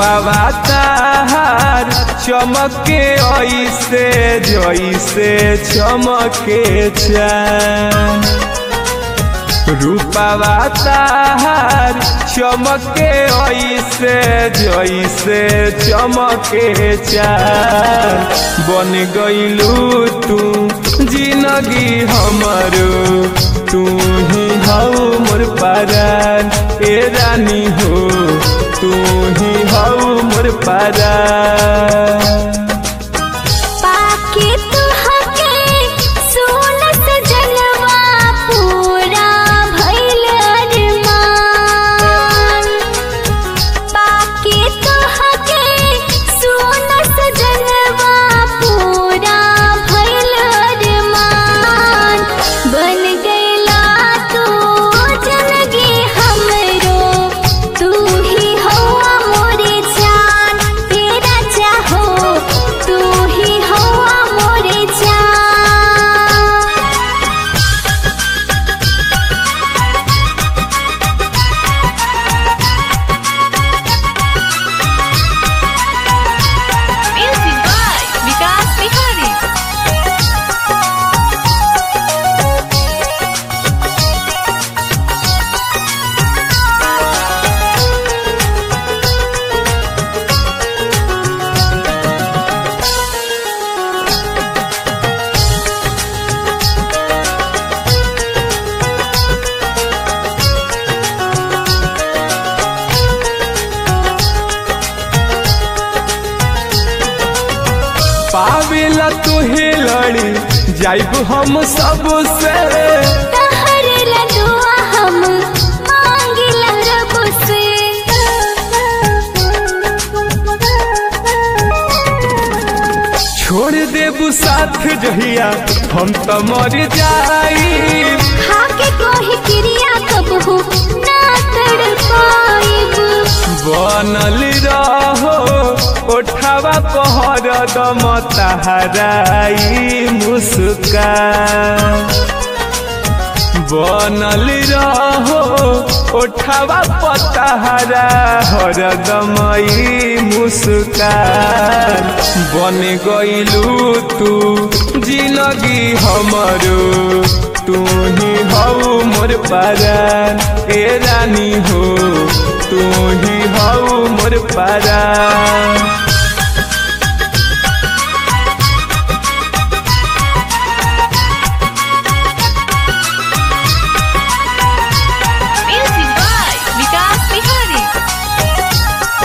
रूपावा ताहार चमके ऐसे जैसे चमके चान रूपावा ताहार चमके ऐसे जैसे चमके चान बन गईलू तू जिंदगी हमारो तू ही हऊ मोर पारान ए रानी हो तू ही हऊ मोर पारान पाके तुहके सोनत जनवा पूरा भइल अरमान पाके तुहके सोनत जनवा पूरा भइल अरमान बन गइला तू जिंदगी हमरो तू ही हवा मोरे जान तेरा चाहो तू ही हवा मोरे जान Music by Vikas Bihari. पावेला तुहे लड़ी जाइब हम सबसे तहर लडुआ हम मांगिला रब से छोड़ देबू साथ जहिया हम तो मर जाई खाके कोही क्रिया कबहू ना कर पाइब बनल रहो ओठावा पहर दम तहराई मुस्कान बनल रहो ओठावा पतहरा हरदमई मुस्कान बन गईलू तू जिंदगी हमरो तू ही हऊ मोर पारान ए रानी हो तू ही हऊ मोर पारान Music by Vikas Bihari.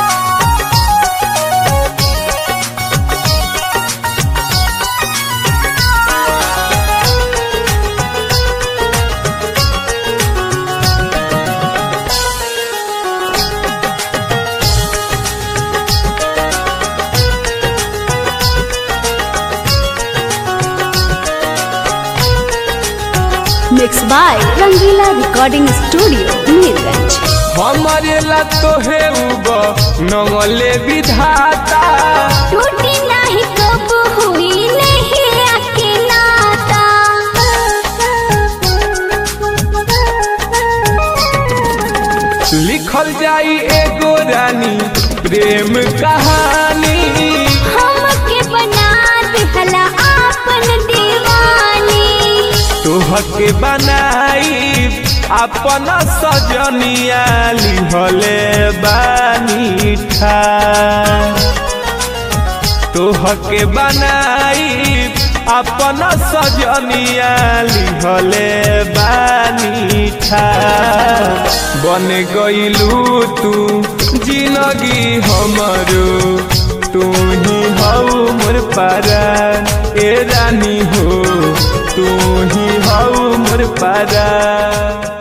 Mixed by Rangila Recording Studio, Neerganj. हमारे ला तोहे उब नंगले विधाता टूटी नहीं कब हुई नहीं आके नाता लिखल जाई एगो रानी प्रेम कहानी हमके बना दिहला आपन दीवानी तोहके बनाई अपन सजनिया लिहले बानी ठान तोहके बनाई अपन सजनिया लिहले बानी ठान बन गईलू तू जिंदगी हमरो तू ही हऊ मोर पारान ए रानी हो तू ही हऊ मोर पारान